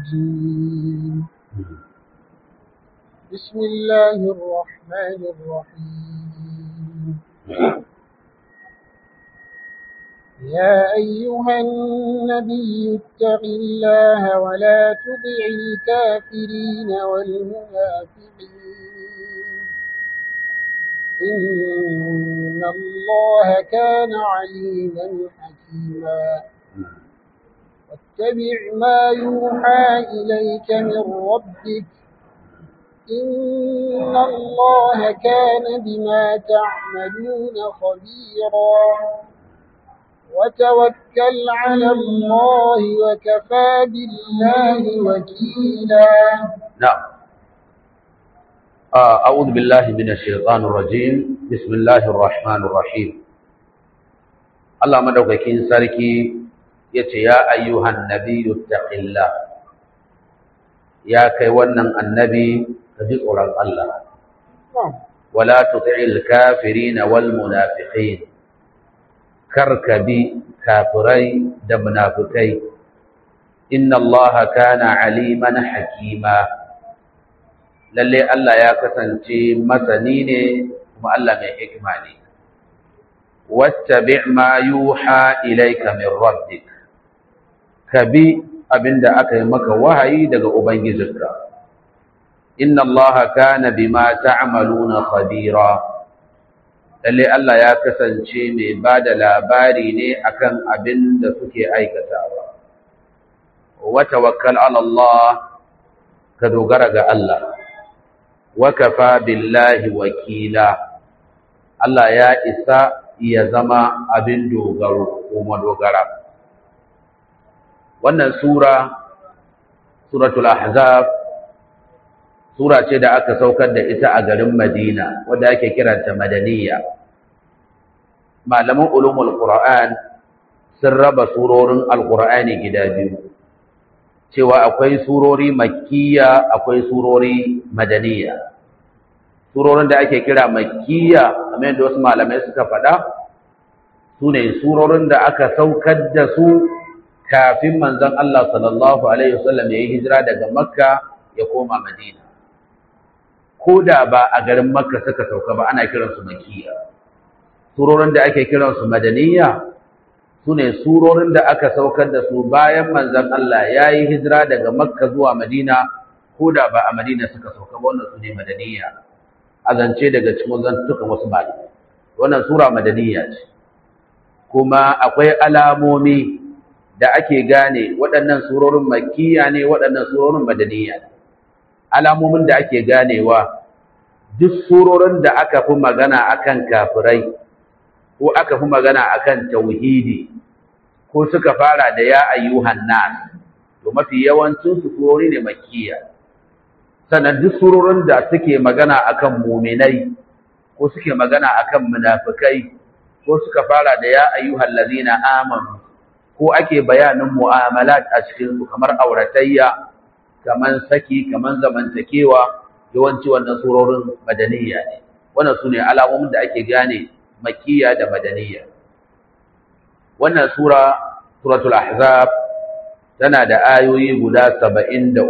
الرجيم بسم الله الرحمن الرحيم يا أيها النبي اتق الله ولا تطع الكافرين والمنافقين إن الله كان عليما حكيما واتبع ما يوحى إليك من ربك إن الله كان بما تعملون خبيرا وتوكل على الله وكفى بالله وكيلا نعم آه، أعوذ بالله من الشيطان الرجيم بسم الله الرحمن الرحيم الله مدوكاكين ساركي يتي يا أيها النبي اتق الله يا كيوانا النبي كجزء الله ولا تطع الكافرين والمنافقين كركبي كافري دمنافقي إن الله كان عليما حكيما lalle Allah ya kasance masani ne kuma Allah mai hikima ne wattabi' ma yuha ilayka min rabbik kabi abinda aka yi maka wahayi daga ubangijinka inna Allah kana bima ta'maluna khabira lalle Allah ya kasance mai bada labari ne akan abin da suke aikatawa wa tawakkal ala Allah ka dogara ga Allah wakafa billahi wakila Allah ya isa ya zama abin dogaro ko madogara wannan sura suratul ahzab sura ce da aka saukar da ita a garin Madina wanda ake kiranta madaniya malaman ulumul qur'an sun raba surorin alqur'ani gida biyu cewa akwai surori makkiya akwai surori madaniya surorin da ake kira makkiya kamar yadda wasu malamai suka faɗa su ne surorin da aka saukar da su kafin manzon Allah sallallahu alaihi wasallam ya yi hijira daga makka ya koma madina ko da ba a garin makka suka sauka ba ana kiransu makkiya surorin da ake kiransu madaniya su ne surorin da aka saukar da su bayan manzon Allah ya yi hijira daga makka zuwa madina ko da ba a madina suka sauka ba wannan su ne madaniya a zance daga cikin zantukan wasu malamai wannan sura madaniya ce kuma akwai alamomi da ake gane waɗannan surorin makkiya ne waɗannan surorin madaniya ne alamomin da ake ganewa duk surorin da aka fi magana akan kafirai ko aka fi magana akan tauhidi ko suka fara da ya ayyuhan nas to mafi yawancin su surori ne makkiya sannan duk surorin da suke magana akan muminai ko suke magana akan munafikai ko suka fara da ya ayyuhal ladina amanu ko ake bayanin mu'amalat a cikin su kamar auratayya kaman saki kaman zamantakewa yawanci wannan surorin madaniya ne wannan sune alamomin da ake gane makkiya da madaniya wannan sura suratul ahzab tana da ayoyi guda 73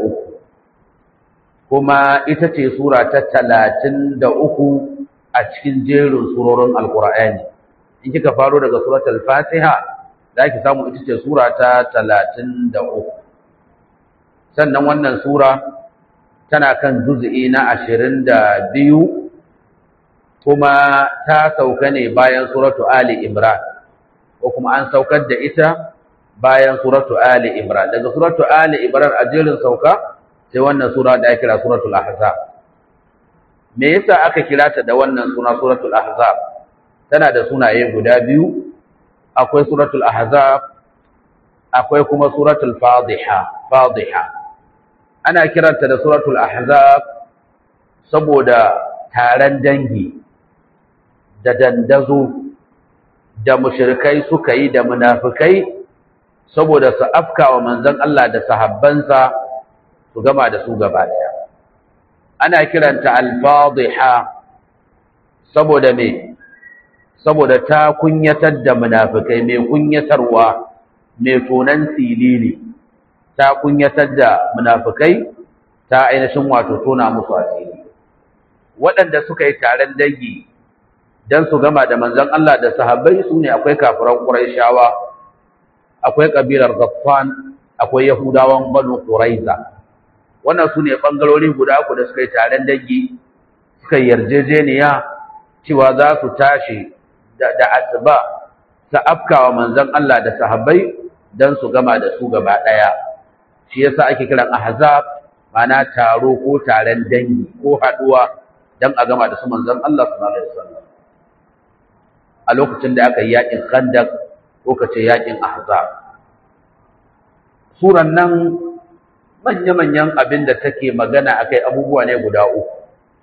kuma ita ce sura ta 33 a cikin jerin surorin alqur'ani in kika faro daga suratul fatiha zaki samu ita ce sura ta 33 sannan wannan sura tana kan juz'i na 22 kuma ta sauka ne bayan suratu Ali Imran ko kuma an saukar da ita bayan suratu Ali Imran daga suratu Ali Imran a jerin sauka sai wannan sura da ake kira suratul Ahzab me yasa aka kira ta da wannan suna suratul Ahzab tana da sunaye guda biyu akwai suratul Ahzab akwai kuma suratul Fadhiha Fadhiha ana kiranta da suratul Ahzab saboda taron dangi da dandazo da mushrikai suka yi da munafikai saboda su afka wa manzon Allah da sahabbansa su gama da su gaba daya ana kiranta al-fadhiha saboda me saboda ta kunyatar da munafikai mai kunyatarwa mai tonan silili ta kunyatar da munafikai ta ainihin wato tona musu asiri waɗanda suka yi taron dangi dan su gama da manzon Allah da sahabbai su ne akwai kafiran Qurayshawa akwai kabilar Ghaffan akwai Yahudawan Banu Quraiza wannan su ne bangarori guda uku da suka yi taron dangi suka yarjejeniya cewa za su tashi da asuba ta afkawa manzon Allah da sahabbai dan su gama da su gaba daya shi yasa ake kiran ahzab mana taro ko taron dangi ko haduwa dan a gama da su manzon Allah sallallahu alaihi wasallam a lokacin da aka yi yakin Khandaq ko kace yakin Ahzab suran nan manya-manyan abin da take magana akai abubuwa ne guda uku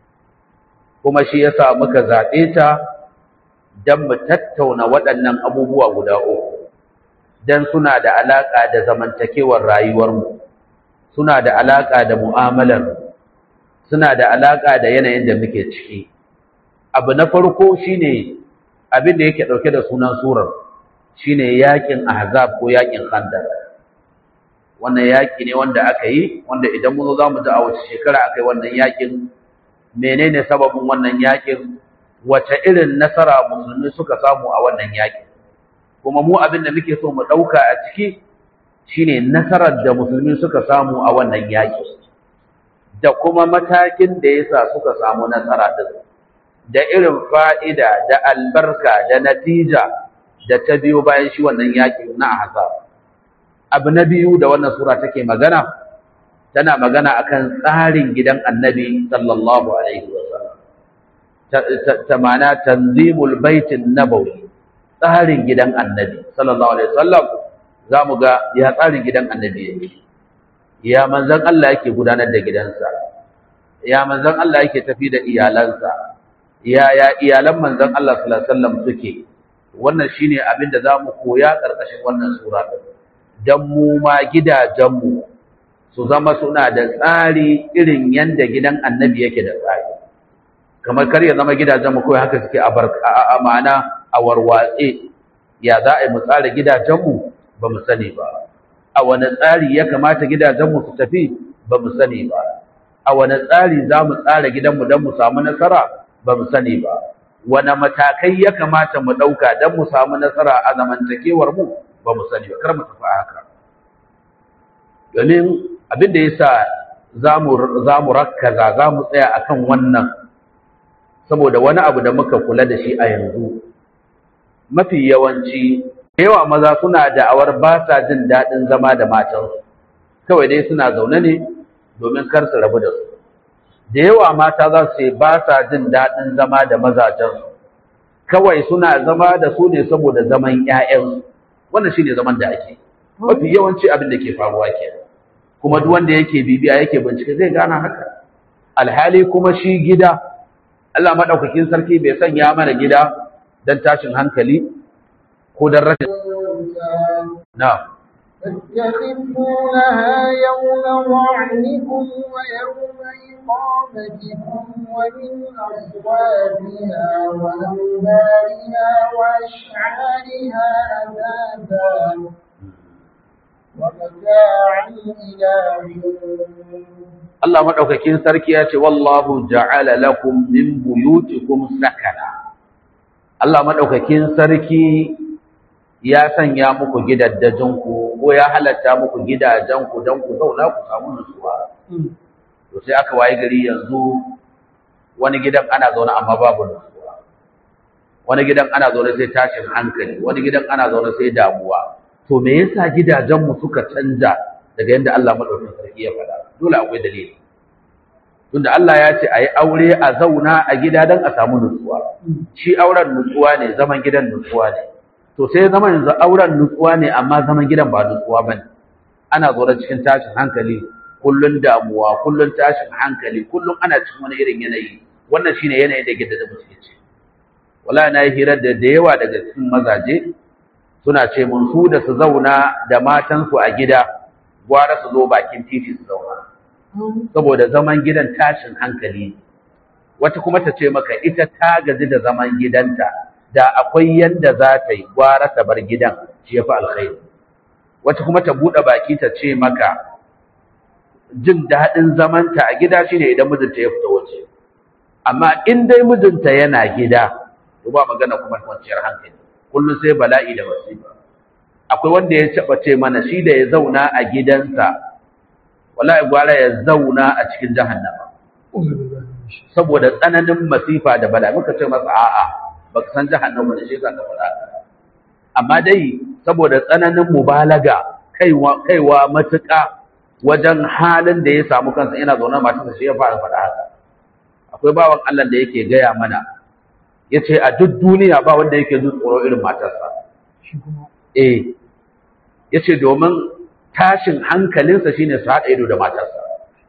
kuma shi yasa muka zaɓe ta don mu tattauna waɗannan abubuwa guda uku don suna da alaƙa da zamantakewar rayuwarmu suna da alaƙa da mu'amalar suna da alaƙa da yanayin da muke ciki abu na farko shine abin da yake ɗauke da sunan surar shine yaƙin ahzab ko yaƙin khandaq wannan yaƙi ne wanda aka yi wanda idan mun zo za mu ji a wace shekara aka yi wannan yaƙin menene sababin wannan yakin wace irin nasara musulmi suka samu a wannan yakin kuma mu abin da muke so mu dauka a ciki shine nasarar da musulmi suka samu a wannan yaki da kuma matakin da yasa suka samu nasara din da irin fa'ida da albarka da natija da ta biyo bayan shi wannan yakin na ahzab abu na biyu da wannan sura take magana tana magana akan tsarin gidan annabi sallallahu alaihi wasallam ta mana tanzimul baitin nabawi tsarin gidan annabi sallallahu alaihi wasallam zamu ga ya tsarin gidan annabi yake ya manzon Allah yake gudanar da gidansa ya manzon Allah yake tafi da iyalansa ya ya iyalan manzon Allah sallallahu alaihi wasallam suke wannan shine abin da zamu koya karkashin wannan sura dan mu ma gidajenmu su zama suna da tsari irin yanda gidan annabi yake da tsari kamar kar ya zama gidajenmu kawai haka suke a ma'ana a warwatse ya za a yi mu tsara gidajenmu ba mu sani ba a wani tsari ya kamata gidajenmu su tafi ba mu sani ba a wani tsari za mu tsara gidanmu don mu samu nasara ba mu sani ba wani matakai ya kamata mu ɗauka don mu samu nasara a zamantakewar mu ba mu sani ba kar mu tafi haka domin abin da ya sa za mu rakkaza za mu tsaya a kan wannan saboda wani abu da muka kula da shi a yanzu mafi yawanci yawa maza suna da'awar ba sa jin daɗin zama da matansu kawai dai suna zaune ne domin kar su rabu da su da yawa mata za su ce ba sa jin daɗin zama da mazajensu kawai suna zama da su ne saboda zaman 'ya'yansu wannan shine zaman da ake mafi yawanci abin da ke faruwa kenan kuma duk wanda yake bibiya yake bincike zai gana haka alhali kuma shi gida Allah madaukakin sarki bai sanya mana gida dan tashin hankali ko dan rashin na تتخذونها يوم ظعنكم ويوم إقامتكم ومن أصوابها وأوبارها وأشعارها أثاثا Allah madaukakin sarki ya ce wallahu ja'ala lakum min buyutikum sakana Allah madaukakin sarki ya sanya muku gidaddajin ku ko ya halatta muku gidajen ku dan ku zauna ku samu nutsuwa to sai aka waye gari yanzu wani gidan ana zauna amma babu nutsuwa wani gidan ana zaune sai tashin hankali wani gidan ana zaune sai damuwa to me yasa gidajenmu suka canja daga yadda Allah madaukakin sarki ya faɗa dole akwai dalili tunda Allah ya ce ayi aure a zauna a gida dan a samu nutsuwa shi auren nutsuwa ne zaman gidan nutsuwa ne to sai zaman yanzu auren nutsuwa ne amma zaman gidan ba nutsuwa bane ana zaune cikin tashin hankali kullun damuwa kullun tashin hankali kullun ana cikin wani irin yanayi wannan shine yanayin da gidan da muke ci wallahi na yi hirar da da yawa daga cikin mazaje suna ce mun su da su zauna da matansu a gida gwara su zo bakin titi su zauna saboda zaman gidan tashin hankali wata kuma ta ce maka ita ta gaji da zaman gidanta da akwai yanda za ta yi gwara ta bar gidan shi ya fi alkhairi wata kuma ta buɗe baki ta ce maka jin daɗin zamanta a gida shine idan mijinta ya fita waje amma in dai mijinta yana gida to ba magana kuma kwanciyar hankali kullum sai bala'i da masifa akwai wanda ya taɓa ce mana shi da ya zauna a gidansa wallahi gwara ya zauna a cikin jahannama saboda tsananin masifa da bala'i muka ce masa a'a baka san jahannama da shi ka faɗa amma dai saboda tsananin mubalaga kaiwa kaiwa matuƙa wajen halin da ya samu kansa yana zaune matarsa shi ya fara faɗa haka akwai bawan Allah da yake gaya mana yace a duk duniya ba wanda yake jin tsoro irin matarsa eh yace domin tashin hankalinsa shine su haɗa ido da matarsa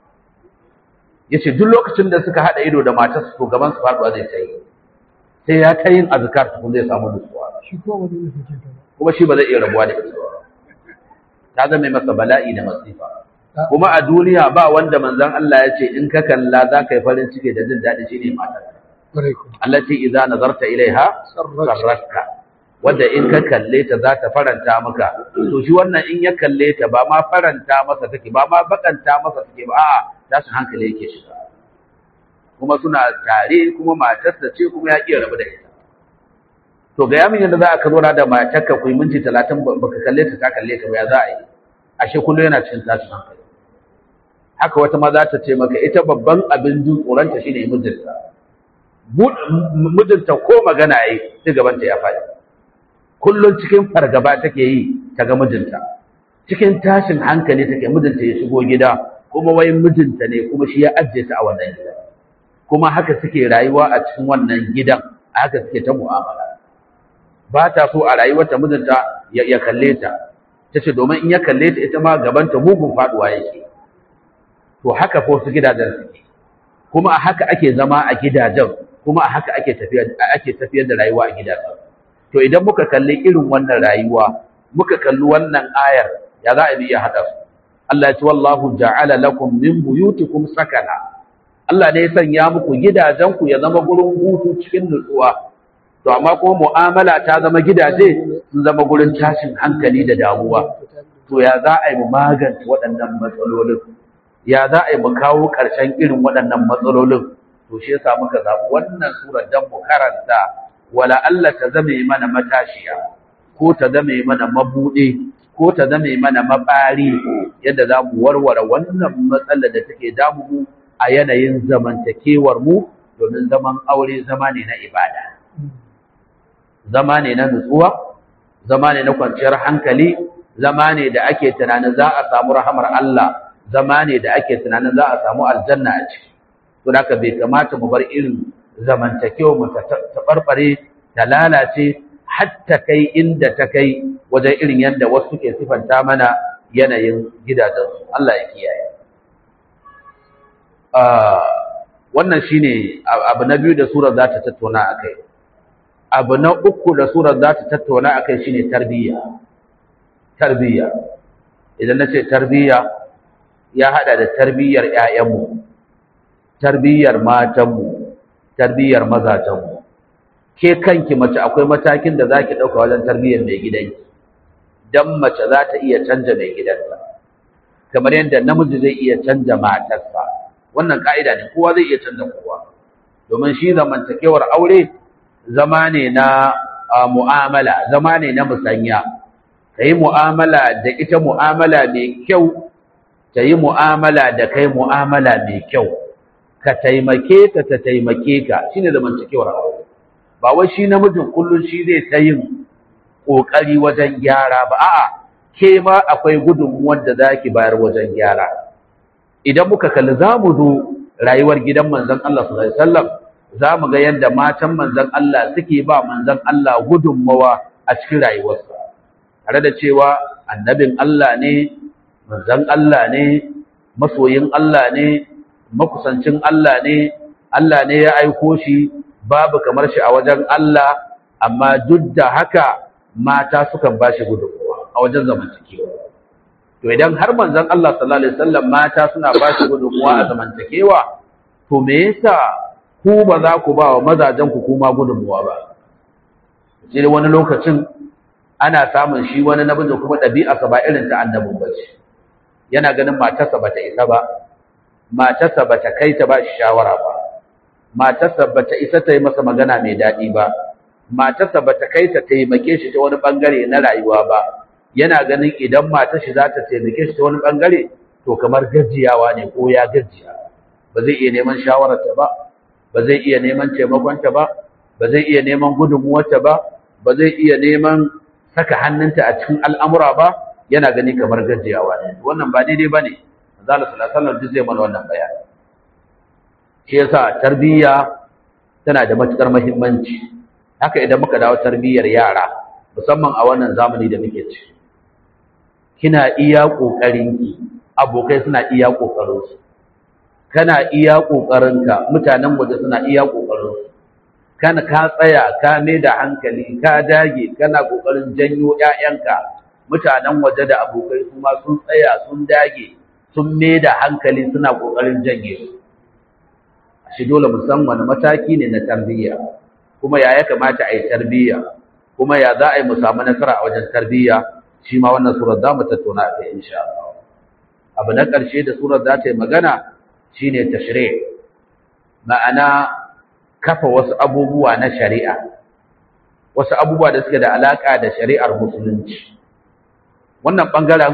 yace duk lokacin da suka haɗa ido da matarsa to gaban su faɗuwa zai sai sai ya ta yin azkar tukun zai samu nutsuwa kuma shi ba zai iya rabuwa da ita ba ta zama masa bala'i da masifa kuma a duniya ba wanda manzon Allah ya ce in ka kalla za ka yi farin ciki da jin daɗi shine matar Allah ce idza nazarta ilaiha sarratka wanda in ka kalle ta za ta faranta maka to shi wannan in ya kalle ta ba ma faranta masa take ba ma bakanta masa take ba a'a tashin hankali yake shiga kuma suna tare kuma matarsa ce kuma ya iya rabu da ita to ga yamin yadda za a ka zauna da matarka ku yi minti talatin baka kalle ta ka kalle ta ba ya za a yi ashe kullum yana cikin tashin hankali haka wata ma za ta ce maka ita babban abin jin tsoronta shine mijinta mijinta ko magana yi sai gabanta ya faɗi kullum cikin fargaba take yi ta ga mijinta cikin tashin hankali take mijinta ya shigo gida kuma wai mijinta ne kuma shi ya ajiye ta a wannan gida kuma haka suke rayuwa a cikin wannan gidan a haka suke ta mu'amala ba ta so a rayuwarta mijinta ya kalle ta ta ce domin in ya kalle ta ita ma gabanta mugun faduwa yake to haka ko su gidajen suke kuma a haka ake zama a gidajen kuma a haka ake tafiyar ake tafiyar da rayuwa a gidajen to idan muka kalli irin wannan rayuwa muka kalli wannan ayar ya za a iya hada su Allah ya ce wallahu ja'ala lakum min buyutikum sakana Allah ne ya sanya muku gidajen ku ya zama gurin hutu cikin nutsuwa to amma kuma mu'amala ta zama gidaje sun zama gurin tashin hankali da damuwa to ya za a yi mu magance waɗannan matsalolin ya za a yi mu kawo ƙarshen irin waɗannan matsalolin to shi yasa muka zaɓi wannan surar dan mu karanta wala Allah ta zame mana matashiya ko ta zame mana mabuɗe ko ta zame mana mabari yadda za mu warware wannan matsalar da take damu mu a yanayin zamantakewar mu domin zaman aure zama ne na ibada zama ne na nutsuwa zama ne na kwanciyar hankali zama ne da ake tunanin za a samu rahamar Allah zama ne da ake tunanin za a samu aljanna a ciki to haka bai kamata mu bar irin zamantakewa mu ta tabarbare ta lalace hatta kai inda ta kai wajen irin yadda wasu ke sifanta mana yanayin gidajensu Allah ya kiyaye wannan shine abu na biyu da surar za ta tattauna akai abu na uku da surar za ta tattauna akai shine tarbiyya tarbiyya idan na ce tarbiyya ya hada da tarbiyyar ƴaƴanmu tarbiyyar matanmu tarbiyyar mazajenmu ke kanki mace akwai matakin da zaki dauka wajen tarbiyyar mai gidanki dan mace za ta iya canja mai gidanta kamar yadda namiji zai iya canja matarsa wannan ka'ida ne kowa zai iya canja kowa domin shi zamantakewar aure zama ne na mu'amala zama ne na musanya ka yi mu'amala da ita mu'amala mai kyau ta yi mu'amala da kai mu'amala mai kyau ka taimake ta ta taimake ka shine zamantakewar aure ba wai shi namijin kullum shi zai ta yin ƙoƙari wajen gyara ba a'a ke ma akwai gudunmuwar da zaki bayar wajen gyara idan muka kalli za mu zo rayuwar gidan manzon Allah sallallahu alaihi wasallam za mu ga yadda matan manzon Allah suke ba manzon Allah gudunmawa a cikin rayuwarsa tare da cewa annabin Allah ne manzon Allah ne masoyin Allah ne makusancin Allah ne Allah ne ya aiko shi babu kamar shi a wajen Allah amma duk da haka mata sukan ba shi gudunmawa a wajen zamantakewa to idan har manzon Allah sallallahu alaihi wasallam mata suna ba shi gudunmawa a zamantakewa to me yasa ku ba za ku ba wa mazajen ku kuma gudunmawa ba sai wani lokacin ana samun shi wani namiji kuma ɗabi'arsa ba irin ta annabin ba ce yana ganin matarsa bata isa ba matarsa bata kai ta ba shi shawara ba matarsa bata isa ta yi masa magana mai daɗi ba matarsa bata kai ta taimake shi ta wani bangare na rayuwa ba yana ganin idan matar shi za ta taimake shi ta wani bangare to kamar gajiyawa ne ko ya gajiya ba zai iya neman shawararta ba ba zai iya neman taimakonta ba ba zai iya neman gudunmuwarta ba ba zai iya neman saka hannunta a cikin al'amura ba yana gani kamar gajiyawa ne wannan ba daidai ba ne manzala sallallahu duk zai mana wannan bayani shi yasa tarbiyya tana da matukar muhimmanci haka idan muka dawo tarbiyyar yara musamman a wannan zamani da muke ci kina iya ƙoƙarinki abokai suna iya ƙoƙarinsu kana iya ƙoƙarinka mutanen waje suna iya ƙoƙarinsu kana ka tsaya ka mai da hankali ka dage kana ƙoƙarin janyo ƴaƴanka mutanen waje da abokai su ma sun tsaya sun dage sun mai da hankali suna ƙoƙarin janye su shi dole mu san wani mataki ne na tarbiyya kuma ya ya kamata a yi tarbiyya kuma ya za a yi mu samu nasara a wajen tarbiyya shi ma wannan surar za mu tattauna a kai insha Allah abu na ƙarshe da surar za ta yi magana shine tashri' ma'ana kafa wasu abubuwa na shari'a wasu abubuwa da suke da alaka da shari'ar musulunci wannan bangaren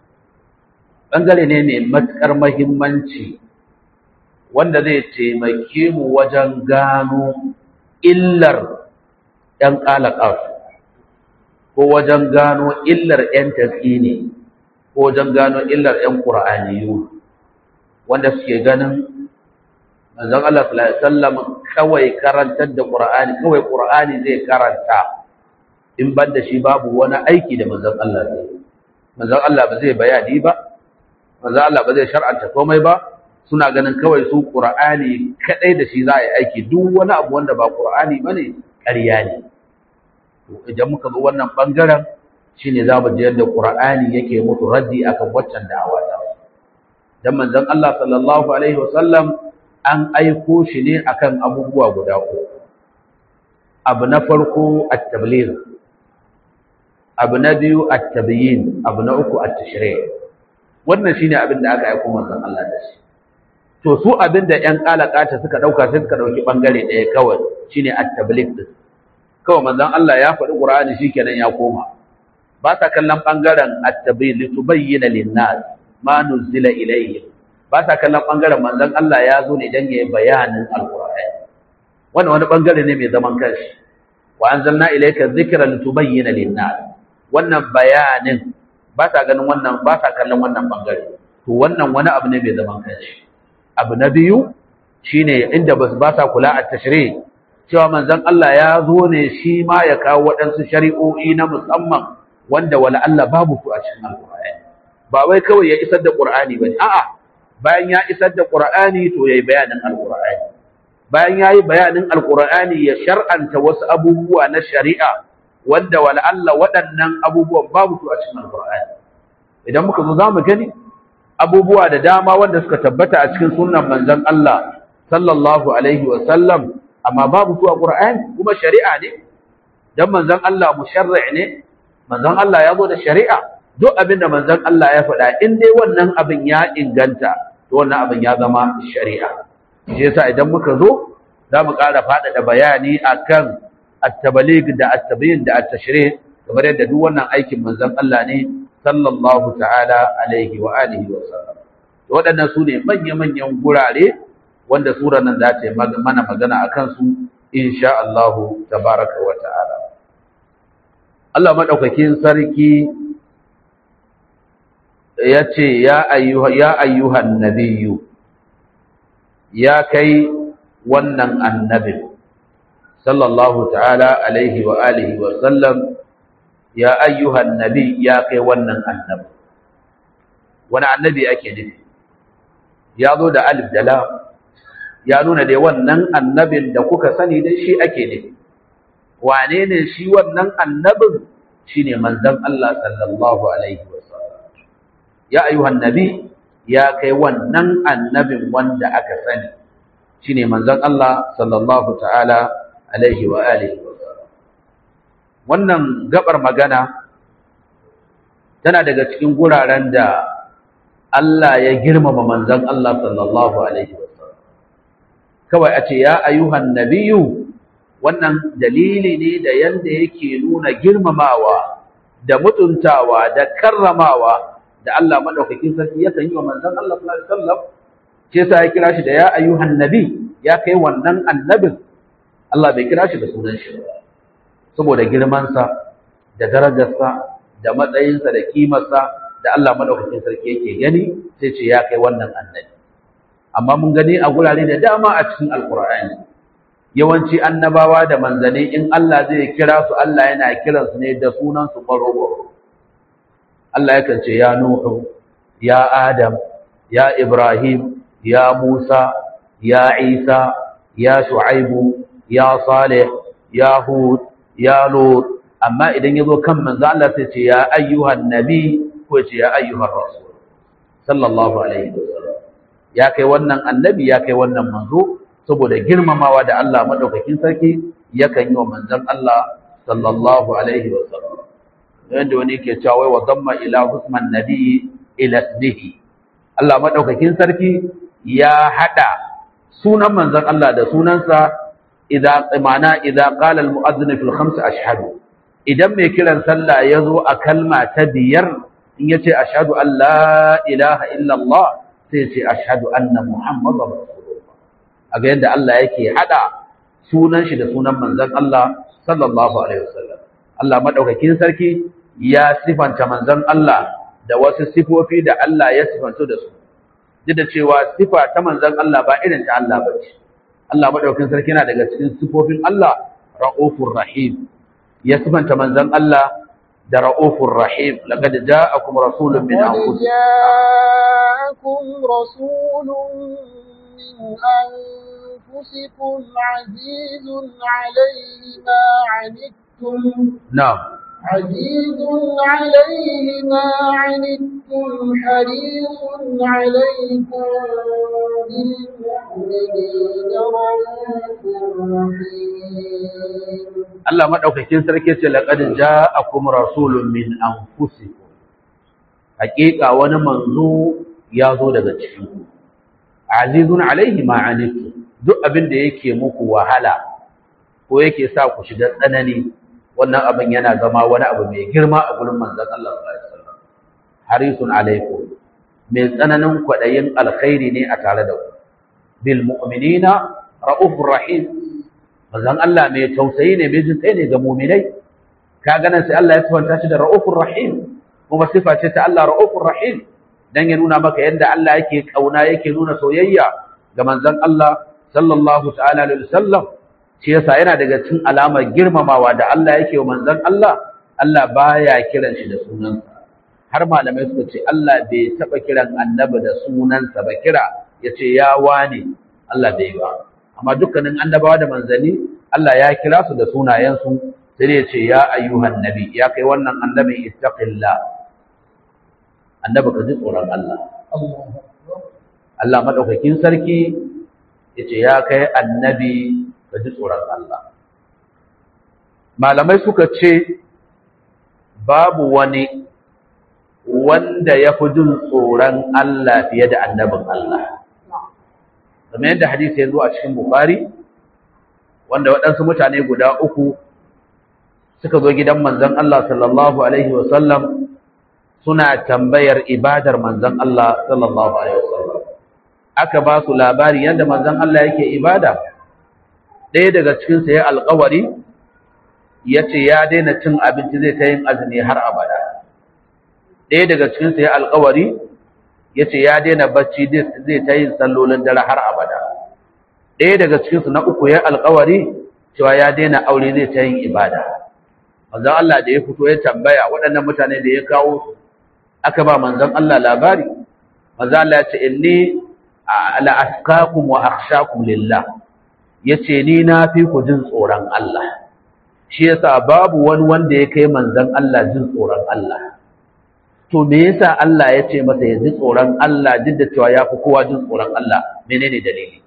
bangare ne mai matukar muhimmanci wanda zai taimake mu wajen gano illar ɗan ƙalaƙar ko wajen gano illar ‘yan tasini ko wajen gano illar ‘yan ƙura'aniyu wanda suke ganin manzon Allah sallallahu alaihi wasallam kawai karantar da Qur'ani kawai Qur'ani zai karanta in ban da shi babu wani aiki da manzon Allah zai manzon Allah ba zai bayani ba manzon Allah ba zai shar'anta komai ba suna ganin kawai su Qur'ani kadai da shi za a yi aiki duk wani abu wanda ba Qur'ani bane ƙarya ne to idan muka zo wannan bangaren shine za mu ji yadda Qur'ani yake musu raddi akan waccan da'awa ta dan manzon Allah sallallahu alaihi wasallam an aiko shi ne akan abubuwa guda uku abu na farko at-tabligh abu na biyu at-tabyin abu na uku at-tashri' wannan shine abin da aka aiko manzon Allah da shi to su abin da ƴan kalakata suka dauka sai suka dauki bangare ɗaya kawai shine at-tabligh din kawai manzon Allah ya faɗi Qur'ani shikenan ya koma ba sa kallon bangaren at-tabyin litubayyana lin-nas ma nuzila ilayhim ba sa kallon ɓangaren manzon Allah ya zo ne don ya yi bayanin alƙur'ani wannan wani ɓangare ne mai zaman kanshi wa anzalna ilayka dhikra litubayyana lin-nas wannan bayanin ba sa ganin wannan ba sa kallon wannan ɓangare to wannan wani abu ne mai zaman kanshi abu na biyu shine inda ba ba sa kula a tashri cewa manzon Allah ya zo ne shi ma ya kawo waɗansu shari'o'i na musamman wanda wala Allah babu su a cikin alƙur'ani ba wai kawai ya isar da ƙur'ani bane a'a bayan ya isar da Qur'ani to yayi bayanin Al-Qur'ani bayan yayi bayanin Al-Qur'ani ya shar'anta wasu abubuwa na shari'a wanda wala Allah waɗannan abubuwan babu su a cikin Al-Qur'ani idan muka zo zamu gani abubuwa da dama wanda suka tabbata a cikin sunnan manzon Allah sallallahu alaihi wa sallam amma babu su a Qur'ani kuma shari'a ne dan manzon Allah musharri' ne manzon Allah ya zo da shari'a duk abin da manzon Allah ya faɗa in dai wannan abin ya inganta to wannan abin ya zama shari'a shi yasa idan muka zo za mu ƙara faɗaɗa bayani akan at-tabaligh da at-tabyin da at-tashri' kamar yadda duk wannan aikin manzon Allah ne sallallahu ta'ala alaihi wa alihi wa sallam to waɗannan su ne manya-manyan gurare wanda surar nan za ta yi mana magana akan su insha Allah tabaraka wa ta'ala Allah madaukakin sarki ya ce ya ayyuhan nabiyu ya kai wannan annabin sallallahu ta'ala alaihi wa alihi wa sallam ya ayyuhan nabi ya kai wannan annabi wani annabi ake nufi ya zo da alif da lam ya nuna dai wannan annabin da kuka sani dai shi ake nufi wane ne shi wannan annabin shine manzon Allah sallallahu alaihi wa ya ayyuhan nabi ya kai wannan annabin wanda aka sani shine manzon Allah sallallahu ta'ala alaihi wa alihi wannan gabar magana tana daga cikin guraren da Allah ya girmama manzon Allah sallallahu alaihi wasallam kawai a ce ya ayyuhan nabiyyu wannan dalili ne da yanda yake nuna girmamawa da mutuntawa da karramawa da Allah madaukakin sarki yakan yi wa manzon Allah sallallahu alaihi wasallam ce sa ya kira shi da ya ayyuhan nabi ya kai wannan annabin Allah bai kira shi da sunan shi ba saboda girmansa da darajarsa da matsayinsa da kimarsa da Allah madaukakin sarki yake gani sai ce ya kai wannan annabi amma mun gani a gurare da dama a cikin alkur'ani yawanci annabawa da manzanni in Allah zai kira su Allah yana kiransu ne da sunan su baro Allah yakan ce ya Nuhu ya Adam ya Ibrahim ya Musa ya Isa ya Shu'aibu ya Salih ya Hud ya Lut amma idan yazo kan manzo Allah sai ce ya ayyuhan nabi ko ce ya ayyuhar rasul sallallahu alaihi wasallam ya kai wannan annabi ya kai wannan manzo saboda girmamawa da Allah madaukakin sarki yakan yi wa manzon Allah sallallahu alaihi wasallam yanda wani ke cewa wai wa damma ila husman nabi ila ismihi Allah madaukakin sarki ya hada sunan manzon Allah da sunansa idza ma'ana idza qala al mu'adhdhin fil khams ashhadu idan mai kiran sallah yazo a kalma ta biyar in yace ashhadu an la ilaha illa Allah sai ce ashhadu anna muhammadar rasulullah aga yanda Allah yake hada sunan shi da sunan manzon Allah sallallahu alaihi wasallam Allah madaukakin sarki ya sifanta manzon Allah da wasu sifofi da Allah ya sifanto da su duk da cewa sifa ta manzon Allah ba irin ta Allah bace Allah madaukakin sarki yana daga cikin sifofin Allah raufur rahim ya sifanta manzon Allah da ra'ufur rahim laqad ja'akum rasulun min anfusikum جاءكم رسول من أنفسكم عزيز عليه ما عنتم na'am عزيز عليه ما عنتم حريص عليكم بالمؤمنين رؤوف رحيم Allah madaukakin sarki ce laqad ja'akum rasulun min anfusikum haqiqa wani manzo ya zo daga cikin ku azizun alaihi ma anitum duk abin da yake muku wahala ko yake sa ku shiga tsanani wannan abin yana zama wani abu mai girma a gurin manzon Allah sallallahu alaihi wasallam harisun alaikum mai tsananin kwadayin alkhairi ne a tare da ku bil mu'minina raufur rahim manzon Allah mai tausayi ne mai jin ne ga mu'minai ka ganin sai Allah ya tawanta shi da raufur rahim kuma sifa ce ta Allah raufur rahim dan ya nuna maka yadda Allah yake kauna yake nuna soyayya ga manzon Allah sallallahu ta'ala alaihi wasallam shi yasa yana daga cikin alamar girmamawa da Allah yake wa manzon Allah Allah baya kiran shi da sunansa har malamai suka ce Allah bai taba kiran annabi da sunansa ba kira yace ya wane Allah bai ba amma dukkanin annabawa da manzanni Allah ya kira su da sunayensu sai ya ce ya ayyuhan nabi ya kai wannan annabi ittaqillah annabi ka ji tsoron Allah Allah madaukakin sarki yace ya kai annabi ka ji tsoron Allah malamai suka ce babu wani wanda ya fi jin tsoron Allah fiye da annabin Allah kamar yadda hadisi ya zo a cikin Bukhari wanda waɗansu mutane guda uku suka zo gidan manzon Allah sallallahu alaihi wasallam suna tambayar ibadar manzon Allah sallallahu alaihi wasallam aka ba su labari yadda manzon Allah yake ibada ɗaya daga cikin sa ya alƙawari yace ya daina cin abinci zai ta yin azumi har abada ɗaya daga cikin sa ya alƙawari yace ya daina bacci zai ta yin sallolin dare har abada ɗaya daga cikin su na uku ya alƙawari cewa ya daina aure zai ta yin ibada manzon Allah da ya fito ya tambaya waɗannan mutane da ya kawo su aka ba manzon Allah labari manzon Allah ya ce inni la askakum wa akhshakum lillah yace ni na fi ku jin tsoron Allah shi yasa babu wani wanda ya kai manzon Allah jin tsoron Allah to me yasa Allah ya ce masa ya ji tsoron Allah duk da cewa ya fi kowa jin tsoron Allah menene dalili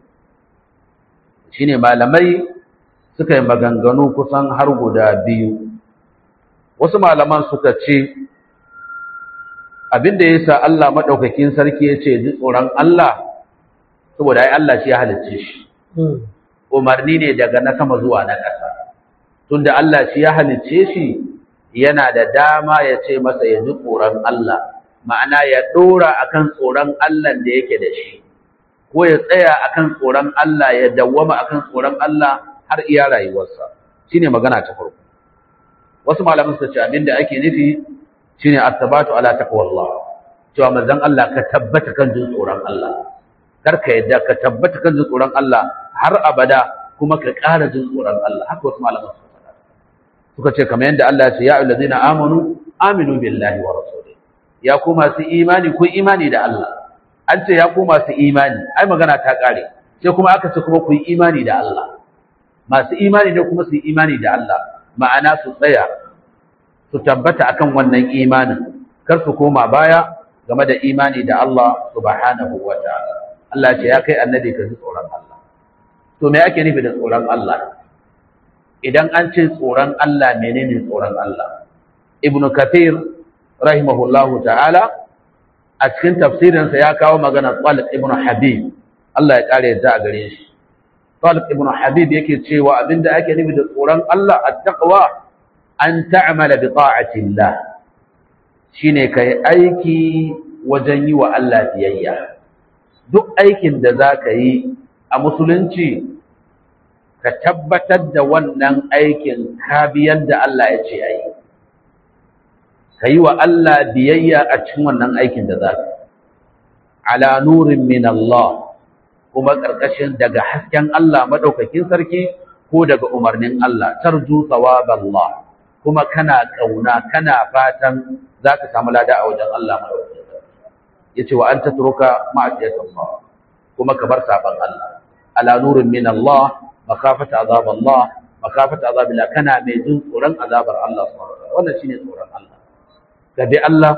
shine malamai suka yi maganganu kusan har guda biyu wasu malaman suka ce abinda yasa Allah madaukakin sarki yace ji tsoron Allah saboda ai Allah shi ya halicce shi umarni ne daga na sama zuwa na ƙasa tunda Allah shi ya halicce shi yana da dama ya ce masa ya ji tsoron Allah ma'ana ya dora akan tsoron Allah da yake da shi ko ya tsaya akan tsoron Allah ya dawwama akan tsoron Allah har iya rayuwarsa shine magana ta farko wasu malaman su ce abinda ake nufi shine at-tabatu ala taqwallah cewa manzon Allah ka tabbata kan jin tsoron Allah kar ka yadda ka tabbata kan jin tsoron Allah har abada kuma ka ƙara jin tsoron Allah haka wasu malaman su faɗa suka ce kamar yadda Allah ya ce ya ayyuhallazina amanu aminu billahi wa rasulihi ya ku masu imani ku imani da Allah an ce ya ku masu imani ai magana ta ƙare sai kuma aka ce kuma ku yi imani da Allah masu imani ne kuma su yi imani da Allah ma'ana su tsaya su tabbata akan wannan imanin kar su koma baya game da imani da Allah subhanahu wa ta'ala Allah ce ya kai annabi ka ji tsoron Allah to me ake nufi da tsoron Allah idan an ce tsoron Allah menene tsoron Allah ibnu kathir rahimahullahu ta'ala a cikin tafsirinsa ya kawo magana Talib ibn Habib Allah ya kare yadda a gare shi Talib ibn Habib yake cewa abinda ake nufi da tsoron Allah at-taqwa an ta'mala bi ta'atillah shine kai aiki wajen yi wa Allah biyayya duk aikin da zaka yi a musulunci ka tabbatar da wannan aikin ka biyar da Allah ya ce ayi ka yi wa Allah biyayya a cikin wannan aikin da za ka ala nurin min Allah kuma ƙarƙashin daga hasken Allah maɗaukakin sarki ko daga umarnin Allah tarju Allah kuma kana ƙauna kana fatan za ka samu lada a wajen Allah maɗaukakin sarki ya ce wa an ta turuka ma'asiyatan Allah kuma ka bar saɓan Allah ala nurin min Allah makafata azab Allah makafata azab Allah kana mai jin tsoron azabar Allah subhanahu wa ta'ala wannan shine tsoron Allah ka bi Allah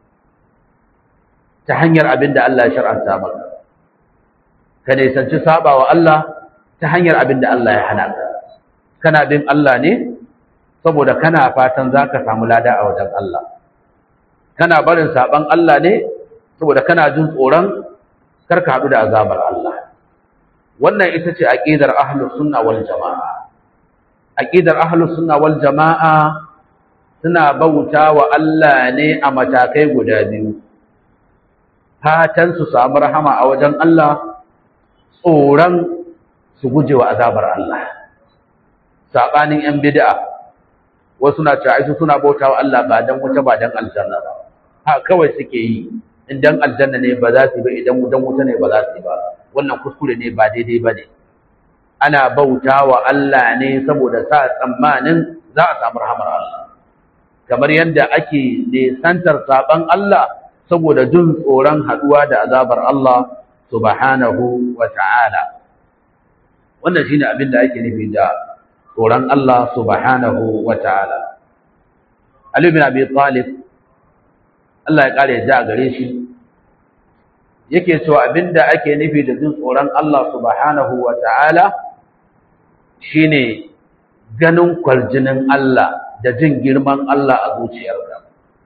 ta hanyar abin da Allah ya shar'anta maka ka nisanci saba wa Allah ta hanyar abin da Allah ya hana ka kana bin Allah ne saboda kana fatan za ka samu lada a wajen Allah kana barin saban Allah ne saboda kana jin tsoron kar ka haɗu da azabar Allah wannan ita ce aqidar ahlus sunna wal jamaa aqidar ahlus sunna wal jamaa suna bauta wa Allah ne a matakai guda biyu fatan su samu rahama a wajen Allah tsoron su guje wa azabar Allah sabanin yan bid'a wasu na cewa su suna bauta wa Allah ba dan wuta ba dan aljanna ba ha kawai suke yi idan aljanna ne ba za su ba idan dan wuta ne ba za su ba wannan kuskure ne ba daidai ba ne ana bauta wa Allah ne saboda sa tsammanin za a samu rahamar Allah kamar yadda ake nesantar saban Allah saboda jin tsoron haduwa da azabar Allah subhanahu wa ta'ala wannan shine abin da ake nufi da tsoron Allah subhanahu wa ta'ala Ali bin Abi Talib Allah ya kare da gare shi yake cewa abinda ake nufi da jin tsoron Allah subhanahu wa ta'ala shine ganin kwarjinin Allah da jin girman Allah a zuciyarka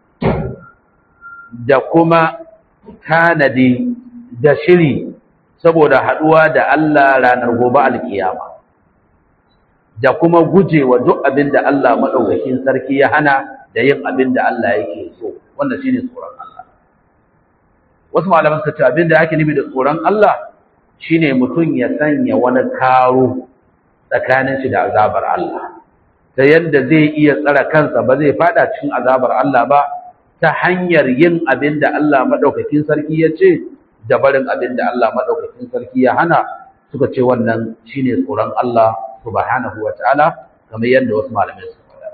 da kuma tanadi da shiri saboda haduwa da Allah ranar gobe alkiyama da kuma gujewa duk abin da Allah madaukakin sarki ya hana da yin abin da Allah yake so wannan shine tsoron Allah wasu malaman suka ce abin da ake nufi da tsoron Allah shine mutum ya sanya wani karo tsakanin shi da azabar Allah ta yadda zai iya tsara kansa ba zai fada cikin azabar Allah ba ta hanyar yin abin da Allah madaukakin sarki ya ce da barin abin da Allah madaukakin sarki ya hana suka ce wannan shine tsoron Allah subhanahu wataala kamar yadda wasu malamai suka faɗa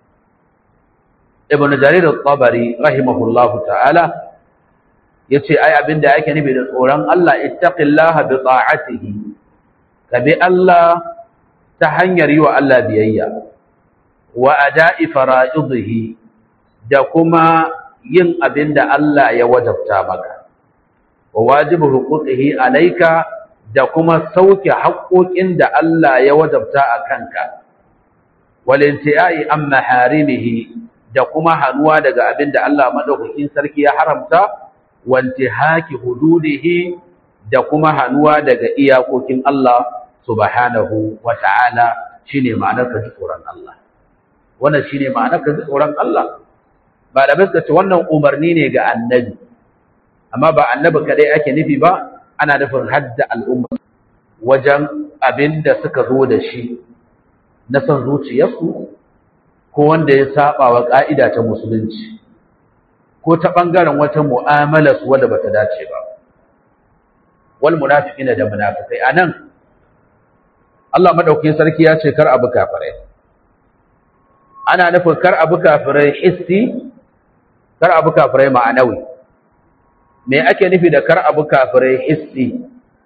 Ibn Jarir al-Tabari rahimahullahu ta'ala yace ai abin da yake nufi da tsoron Allah ittaqillaha bi ta'atihi ka bi Allah ta hanyar yi wa Allah biyayya wa ada'i fara'idihi da kuma yin abin da Allah ya wajabta maka wa wajibu huquqihi alayka da kuma sauke haƙoƙin da Allah ya wajabta a kanka wal intiai an maharimihi da kuma hanuwa daga abin da Allah madaukakin sarki ya haramta wanti haki hududihi da kuma hanuwa daga iyakokin Allah subhanahu wa ta'ala shine ma'anar ka ji tsoron Allah wannan shine ma'anar ka ji tsoron Allah ba da ce wannan umarni ne ga annabi amma ba annabi kadai ake nufi ba ana nufin hadda al'umma wajen abin da suka zo da shi na son zuciyarsu ko wanda ya saba wa ƙa'ida ta musulunci ko ta ɓangaren wata mu'amala su wadda bata dace ba wal munafiqina da munafikai anan Allah madaukakin sarki ya ce kar abu kafirai ana nufin kar abu kafirai hissi kar abu kafirai ma'anawi me ake nufi da kar abu kafirai hissi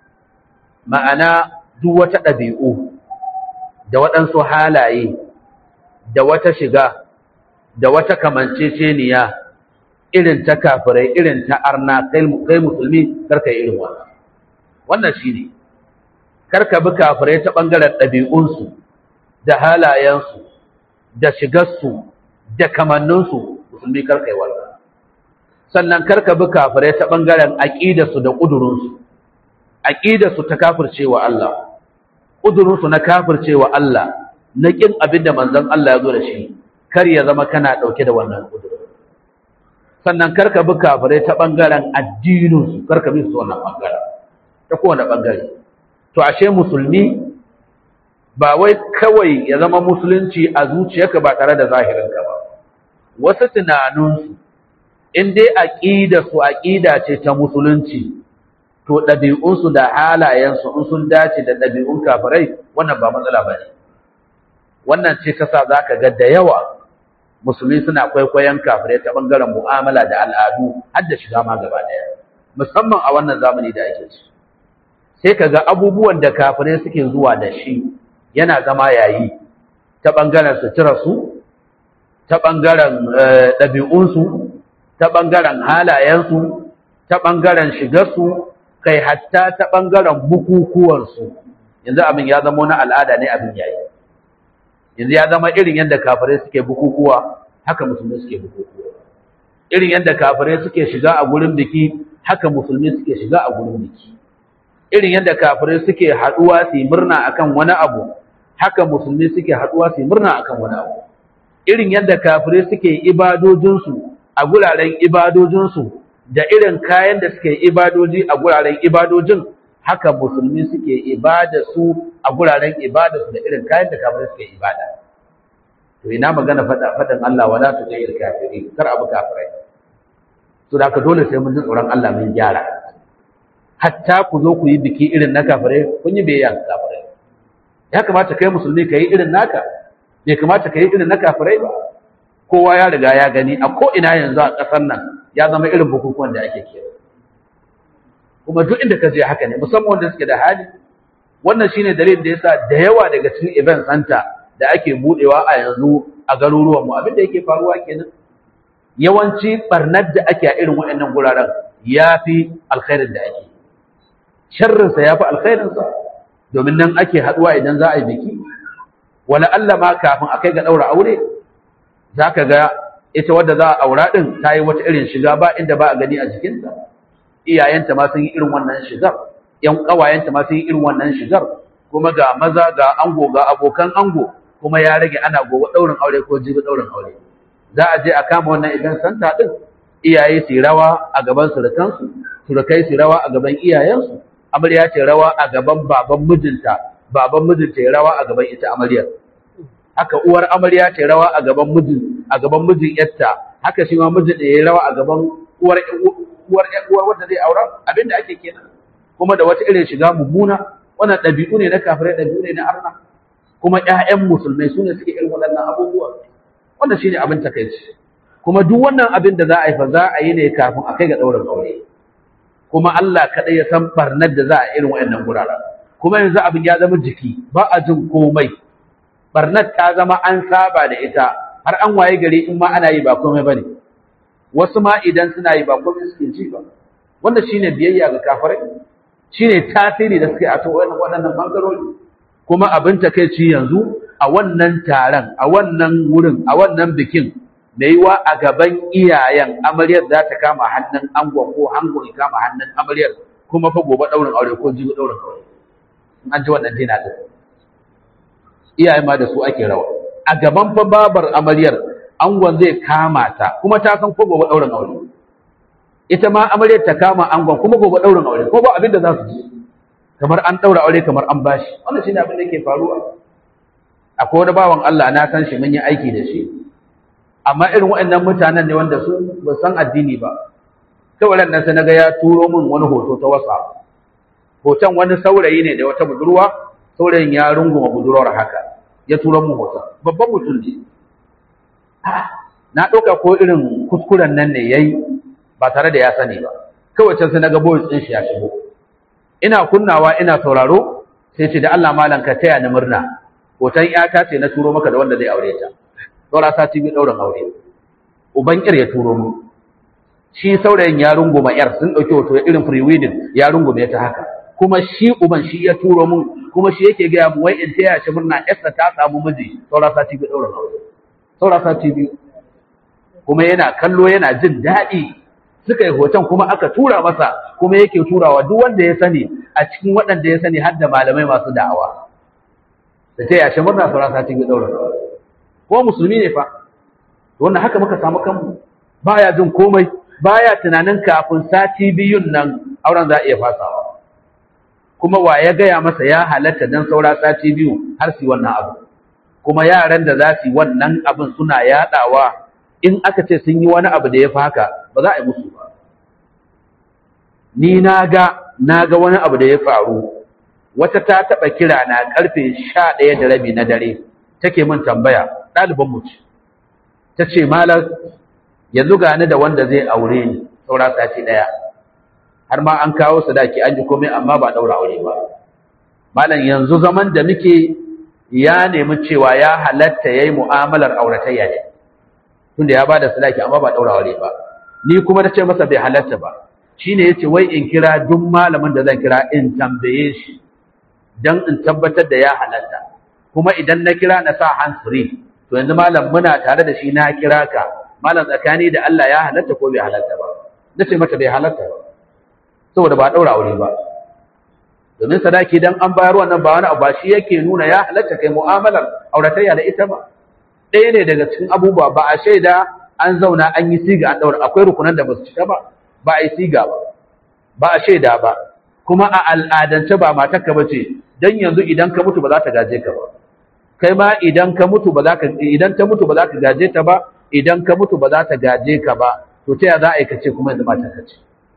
ma'ana duk wata ɗabi'u da waɗansu halaye da wata shiga da wata kamanceceniya irin ta kafirai irin ta arna kai musulmi karka yi irin wannan wannan shi ne karka bi kafirai ta ɓangaren ɗabi'unsu da halayensu da shigarsu da kamanninsu musulmi karka yi wannan sannan karka bi kafirai ta ɓangaren aƙidarsu da ƙudurinsu aƙidarsu ta kafircewa Allah ƙudurinsu na kafircewa Allah na ƙin abin da manzon Allah ya zo da shi kar ya zama kana ɗauke da wannan ƙudurin sannan karka bi kafirai ta ɓangaren addininsu karka bi su wannan ɓangaren ta kowane ɓangare to ashe musulmi ba wai kawai ya zama musulunci a zuciyarka ba tare da zahirinka ba wasu tunaninsu in dai aƙida su aƙida ce ta musulunci to ɗabi'unsu da halayensu in sun dace da ɗabi'un kafirai wannan ba matsala ba ne wannan ce ta sa za ka ga da yawa musulmi suna kwaikwayon kafirai ta ɓangaren mu'amala da al'adu har da shiga ma gaba ɗaya musamman a wannan zamani da ake ci sai ka ga abubuwan da kafirai suke zuwa da shi yana zama yayi ta ɓangaren suturarsu ta ɓangaren ɗabi'unsu ta ɓangaren halayensu ta ɓangaren shigarsu kai hatta ta ɓangaren bukukuwansu yanzu abin ya zama wani al'ada ne abin yayi yanzu ya zama irin yadda kafirai suke bukukuwa haka musulmi suke bukukuwa irin yadda kafirai suke shiga a gurin biki haka musulmi suke shiga a gurin biki irin yadda kafirai suke haɗuwa su yi murna akan wani abu haka musulmi suke haɗuwa su yi murna akan wani abu irin yadda kafirai suke ibadojinsu a guraren ibadojinsu da irin kayan da suke ibadoji a guraren ibadojin haka musulmi suke ibada su a guraren ibada su da irin kayan da kafirai suke ibada to ina magana fada fadan Allah wala tu jayyil kafiri kar abu kafirai to da ka dole sai mun ji tsoron Allah mun gyara hatta ku zo ku yi biki irin na kafirai kun yi biyayya ga kafirai ya kamata kai musulmi ka yi irin naka bai kamata ka yi irin na kafirai ba kowa ya riga ya gani a ko ina yanzu a ƙasar nan ya zama irin bukukuwan da ake kira kuma duk inda ka je haka ne musamman wanda suke da hali wannan shine dalilin da yasa da yawa daga cikin event center da ake budewa a yanzu a garuruwan mu abin da yake faruwa kenan yawanci barnar da ake a irin waɗannan guraren yafi alkhairin da ake sharrin sa yafi alkhairin sa domin nan ake haduwa idan za a yi biki wala Allah ma kafin akai ga daura aure zaka ga ita wadda za a aura din ta yi wata irin shiga ba inda ba a gani a jikinta iyayenta ma sun yi irin wannan shigar ƴan ƙawayenta ma sun yi irin wannan shigar kuma ga maza ga ango ga abokan ango kuma ya rage ana gobe ɗaurin aure ko jibi ɗaurin aure za a je a kama wannan idan santa ɗin iyaye su rawa a gaban surukansu surukai su rawa a gaban iyayensu amarya ce rawa a gaban baban mijinta baban mijinta ya rawa a gaban ita amaryar haka uwar amarya ce rawa a gaban mijin a gaban mijin yarta haka shi ma mijin da ya rawa a gaban uwar uwar uwar wanda zai aura abinda ake kenan kuma da wata irin shiga mummuna wannan ɗabi'u ne na kafirai ɗabi'u ne na arna kuma ƴaƴan musulmai sune suke irin waɗannan abubuwa wanda shine abin takaici kuma duk wannan abin da za a yi fa za a yi ne kafin a kai ga ɗaurin aure kuma Allah kaɗai ya san barnar da za a irin waɗannan guraren kuma yanzu abin ya zama jiki ba a jin komai barnar ta zama an saba da ita har an waye gari in ma ana yi ba komai bane wasu ma idan suna yi ba komai suke ji ba wanda shine biyayya ga kafirai shine tasiri da suke a to waɗannan bangarori kuma abin takeici yanzu a wannan taron a wannan wurin a wannan bikin mai yiwa a gaban iyayen amaryar za ta kama hannun angon ko angon ya kama hannun amaryar kuma fa gobe ɗaurin aure ko jibi ɗaurin aure in an ji wannan dina ɗin iyaye ma da su ake rawa a gaban fa babar amaryar angon zai kama ta kuma ta san ko gobe ɗaurin aure ita ma amaryar ta kama angon kuma gobe ɗaurin aure ko ba abin da za su ji kamar an ɗaura aure kamar an bashi wannan shine abin da yake faruwa akwai wani bawan Allah na san shi mun yi aiki da shi amma irin waɗannan mutanen ne wanda su ba san addini ba kawai nan sai naga ya turo min wani hoto ta WhatsApp hoton wani saurayi ne da wata budurwa saurayin ya runguma budurwar haka ya turo min hoton babban mutum ne na ɗauka ko irin kuskuren nan ne yayi ba tare da ya sani ba kawai can sai naga boys ɗin shi ya shigo ina kunnawa ina sauraro sai ce da Allah malam ka taya ni murna hoton ƴata ce na turo maka da wanda zai aure ta saura sati biyu ɗaurin aure uban ƙyar ya turo mu shi saurayin ya rungume ƴar sun ɗauki hoto irin free wedding ya rungume ta haka kuma shi uban shi ya turo mun kuma shi yake gaya mu wai in taya shi murna ƴarsa ta samu miji saura sati biyu ɗaurin aure saura sati biyu kuma yana kallo yana jin daɗi suka yi hoton kuma aka tura masa kuma yake turawa duk wanda ya sani a cikin waɗanda ya sani har da malamai masu da'awa da taya shi murna saura sati biyu ɗaurin aure ko musulmi ne fa wannan haka muka samu kanmu baya jin komai baya tunanin kafin sati biyun nan auren za a iya fasawa kuma wa ya gaya masa ya halatta dan saura sati biyu har su wannan abu kuma yaran da za su yi wannan abin suna yadawa in aka ce sun yi wani abu da ya fi haka ba za a yi musu ba ni na ga na ga wani abu da ya faru wata ta taɓa kira na karfe sha ɗaya da rabi na dare take min tambaya ɗaliban mu ce ta ce malar yanzu gani da wanda zai aure ni saura sati ɗaya har ma an kawo sadaki an ji komai amma ba ɗaura aure ba malam yanzu zaman da muke ya nemi cewa ya halatta ya yi mu'amalar auratayya ne tunda ya ba da sadaki amma ba ɗaura aure ba ni kuma ta ce masa bai halatta ba shine yace wai in kira duk malamin da zan kira in tambaye shi dan in tabbatar da ya halatta kuma idan na kira na sa hands free to yanzu malam muna tare da shi na kira ka malam tsakani da Allah ya halatta ko bai halatta ba nace mata bai halatta ba saboda ba daura aure ba domin sadaki dan an bayar wannan ba wani abu ba shi yake nuna ya halatta kai mu'amalar auratayya da ita ba ɗaya ne daga cikin abubuwa ba a shaida an zauna an yi siga an daura akwai rukunan da ba su cika ba ba a yi siga ba ba a shaida ba kuma a al'adance ba matarka ba ce dan yanzu idan ka mutu ba za ta gaje ka ba kai ma idan ka mutu ba za ka idan ta mutu ba za ka gaje ta ba idan ka mutu ba za ta gaje ka ba to ta ya za a yi kace kuma yanzu mata ka ce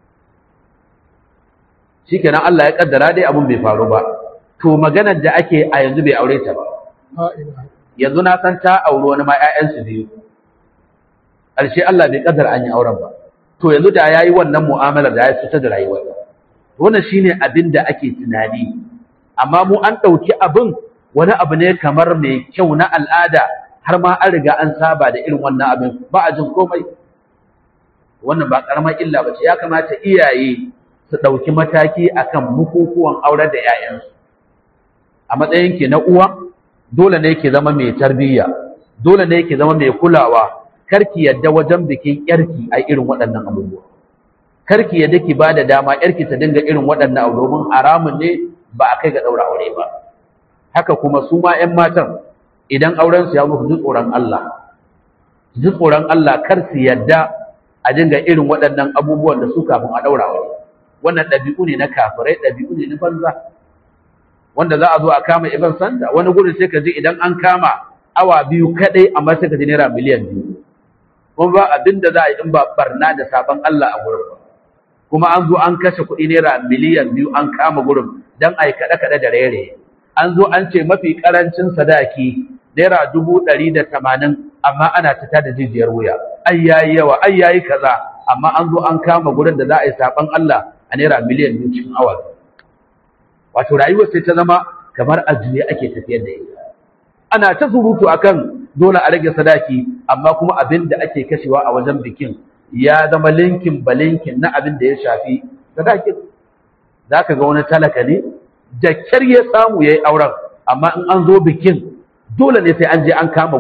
shikenan Allah ya kaddara dai abun bai faru ba to maganar da ake a yanzu bai aure ta ba yanzu na san ta auri wani ma ƴaƴansu biyu ƙarshe Allah bai kaddara an yi auren ba to yanzu da yayi wannan mu'amalar da ya fita da rayuwar wannan shine abin da ake tunani amma mu an ɗauki abin wani abu ne kamar mai kyau na al'ada har ma an riga an saba da irin wannan abin ba a jin komai wannan ba karamar illa ba ce ya kamata iyaye su ɗauki mataki akan bukukuwan aurar da 'ya'yansu a matsayin ki na uwa dole ne ki zama mai tarbiyya dole ne ki zama mai kulawa karki yadda wajen bikin yarki a irin waɗannan abubuwa karki yadda ki ba da dama yarki ta dinga irin waɗannan abu domin haramun ne ba a kai ga ɗaura aure ba haka kuma su ma 'yan matan idan auren su ya musu ji tsoron Allah ji tsoron Allah kar su yadda a dinga irin waɗannan abubuwan da su kafin a ɗaura aure wannan ɗabi'u ne na kafirai ɗabi'u ne na banza wanda za a zo a kama ibn sanda wani gurin sai ka ji idan an kama awa biyu kaɗai amma sai ka ji naira miliyan biyu kuma ba abin da za a yi in ba barna da sabon Allah a gurin ba kuma an zo an kashe kuɗi naira miliyan biyu an kama gurin don a yi kaɗe-kaɗe da rere an zo an ce mafi ƙarancin sadaki naira dubu ɗari da tamanin amma ana fita da jijiyar wuya ai yayi yawa ai yayi kaza amma an zo an kama gurin da za a yi saɓon Allah a naira miliyan biyu cikin awa wato rayuwar sai ta zama kamar a juye ake tafiyar da ita ana ta surutu akan dole a rage sadaki amma kuma abin da ake kashewa a wajen bikin ya zama linkin balinkin na abin da ya shafi sadakin za ka ga wani talaka ne da kyar ya samu ya yi auren amma in an zo bikin dole ne sai an je an kama guri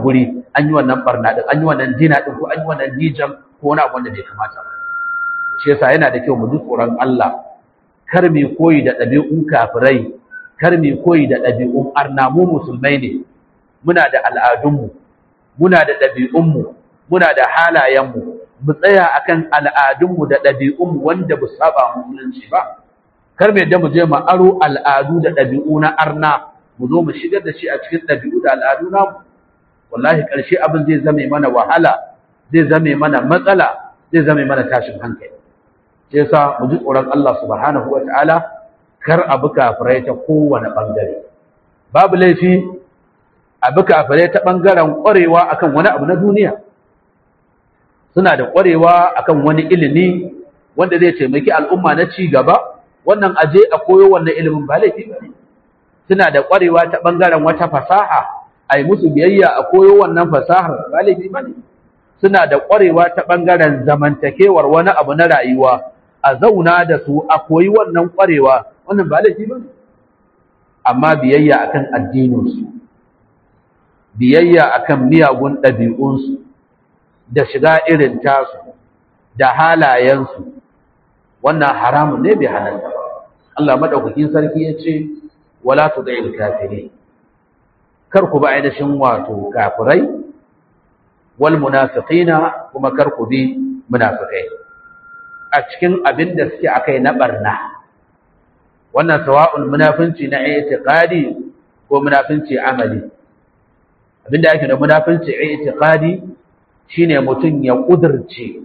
an yi wannan barna din an yi wannan dina din ko an yi wannan dijan ko wani abu wanda bai kamata ba shi yasa yana da kyau mu ji tsoron Allah kar mu koyi da ɗabi'un kafirai kar mu koyi da ɗabi'un arna mu musulmai ne muna da al'adunmu muna da ɗabi'unmu muna da halayenmu mu tsaya akan al'adunmu da ɗabi'unmu wanda ba saba musulunci ba kar mu yadda mu je mu aro al'adu da ɗabi'u na arna mu zo mu shigar da shi a cikin ɗabi'u da al'adu namu wallahi ƙarshe abin zai zame mana wahala zai zame mana matsala zai zame mana tashin hankali sai yasa mu ji tsoron Allah subhanahu wataala kar abu kafirai ta kowane bangare babu laifi abu kafirai ta bangaren ƙwarewa akan wani abu na duniya suna da ƙwarewa akan wani ilimi wanda zai taimaki al'umma na ci gaba wannan aje a koyo wannan ilimin ba laifi ba suna da ƙwarewa ta bangaren wata fasaha a yi musu biyayya a koyo wannan fasahar ba laifi ba ne suna da ƙwarewa ta ɓangaren zamantakewar wani abu na rayuwa a zauna da su a koyi wannan ƙwarewa wannan ba laifi ba ne amma biyayya akan addininsu biyayya akan miyagun ɗabi'unsu da shiga irin tasu da halayensu wannan haramun ne bai halatta ba Allah madaukakin sarki ya ce wala tudil kafirin kar ku ba ainihin wato kafirai wal munafiqina kuma kar ku bi munafikai a cikin abin da suke akai na barna wannan sawa'un munafinci na i'tiqadi ko munafinci amali abinda yake da munafinci i'tiqadi shine mutum ya kudirce